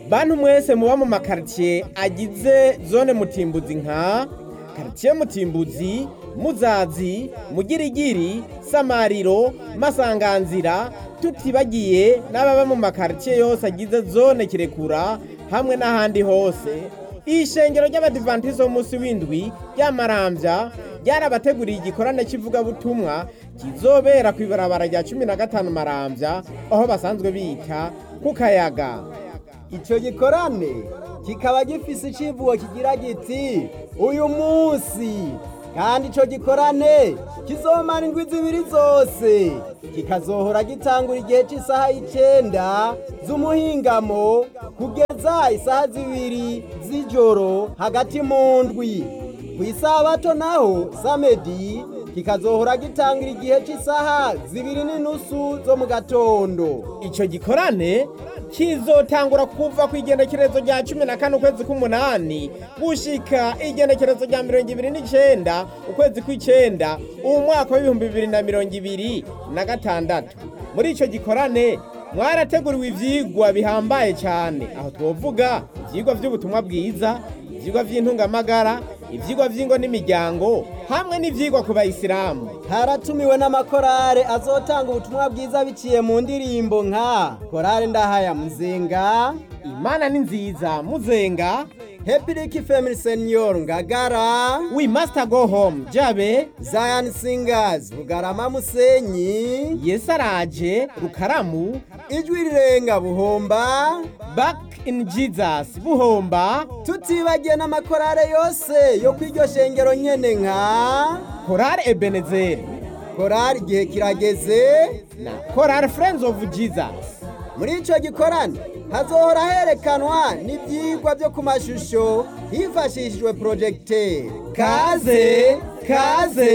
bantu mwese muba mu makaritiye agize zone mutimbuzi nka karitiye mutimbuzi muzazi mugirigiri samariro masanganzira tutibagiye n'ababa mu makaritiye yose agize zone kirekura hamwe n'ahandi hose ishengero ry'abadivantizo b'umunsi w'indwi ry'amarambya ryarabateguriye igikorane cy'ivugabutumwa kizobera ku ibarabara rya cumi na gatanu marambya aho basanzwe bita ku kayaga icyo gikorane kikaba gifise icivugo kigira giti uyu munsi kandi icyo gikorane kizomara indwi zibiri zose kikazohora gitangura igihe cy'isaha y'icenda z'umuhingamo kugeza isaha zibiri z'ijoro hagati mu ndwi ku isabato naho samedi kikazohora gitangira igihe cy'isaha zibiri n'inusu zo mu gatondo icyo gikorane kizotangura kuva ku igenekerezo rya cumi na kane ukwezi k'umunani gushika igenekerezo rya mirongo ibiri n'icenda ukwezi kw'icenda uwu mwaka w'ibihumbi bibiri na mirongo ibiri na gatandatu muri icyo gikorane mwarateguriwe ivyigwa bihambaye cyane aho twovuga ivyigwa vy'ubutumwa bwiza ivyigwa vy'intungamagara ivyigwa vy'ingo n'imiryango hamwe n'ivyigwa ku bayisilamu haratumiwe n'amakorale azotanga ubutumwa bwiza biciye mu ndirimbo nka korale ndahaya muzenga imana ni nziza muzenga Happy Ricky Family Senior Ngagara we must go home jabe Zion Singers Bugarama Musenyi yesu araje rukaramu Ijwi rirenga Buhomba back in jesus buhomba tutibagiye n'amakorale yose yo kw'iryo shengero nyene nka korale ebenezeri korali igihe kirageze na korale friends of jesus muri ico gikorane hazohora herekanwa n'ivyigwa vyo ku mashusho hifashishijwe projecteur kaze kaze